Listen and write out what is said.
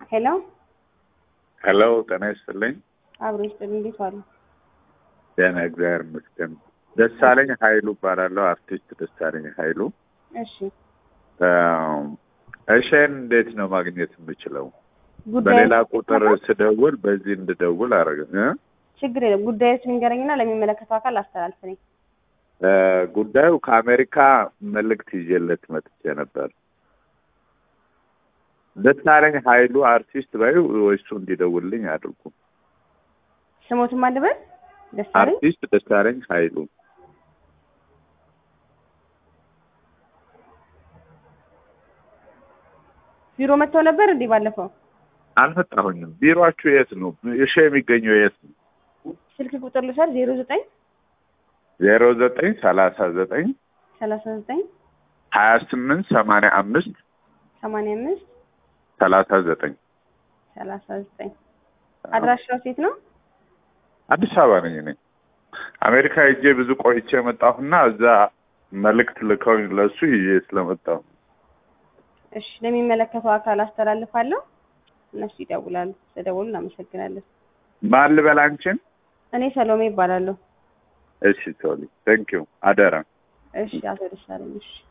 ሄሎ ሄሎ ጤና ይስጥልኝ። አብሮ ይስጥልኝ። እንዴት ዋሉ? ደህና እግዚአብሔር ይመስገን። ደሳለኝ ኃይሉ እባላለሁ። አርቲስት ደሳለኝ ኃይሉ። እሺ እሺን እንዴት ነው ማግኘት የምችለው? ጉዳዩ በሌላ ቁጥር ስደውል በዚህ እንድደውል አረገ እ? ችግር የለም። ጉዳዮችን ንገረኝና ለሚመለከተው አካል አስተላልፍ ነኝ። እ፣ ጉዳዩ ከአሜሪካ መልእክት ይዤለት መጥቼ ነበር። ደሳለኝ ኃይሉ አርቲስት ባዩ እሱ እንዲደውልልኝ አድርጉ። ስሞትም አልበል ደሳለኝ አርቲስት ደሳለኝ ኃይሉ ቢሮ መጥተው ነበር እንዴ ባለፈው? አልመጣሁኝም። ቢሮአችሁ የት ነው? እሺ የሚገኘው የት ነው? ስልክ ቁጥር ልውሰድ። ዜሮ ዘጠኝ ዜሮ ዘጠኝ ሰላሳ ዘጠኝ ሰላሳ ዘጠኝ ሀያ ስምንት ሰማንያ አምስት ሰማንያ አምስት ሰላሳ ዘጠኝ ሰላሳ ዘጠኝ አድራሻው ሴት ነው? አዲስ አበባ ነኝ እኔ። አሜሪካ ሄጄ ብዙ ቆይቼ መጣሁና እዛ መልእክት ልከውኝ ለእሱ ይዤ ስለመጣሁ እሺ ለሚመለከተው አካል አስተላልፋለሁ። እነሱ ይደውላሉ። ስለደወሉ እናመሰግናለን። ማን ልበል አንቺን? እኔ ሰሎሜ ይባላለሁ። እሺ ሶሊ ቴንክ ዩ አደራ እሺ አቶ ደሳለኝ እሺ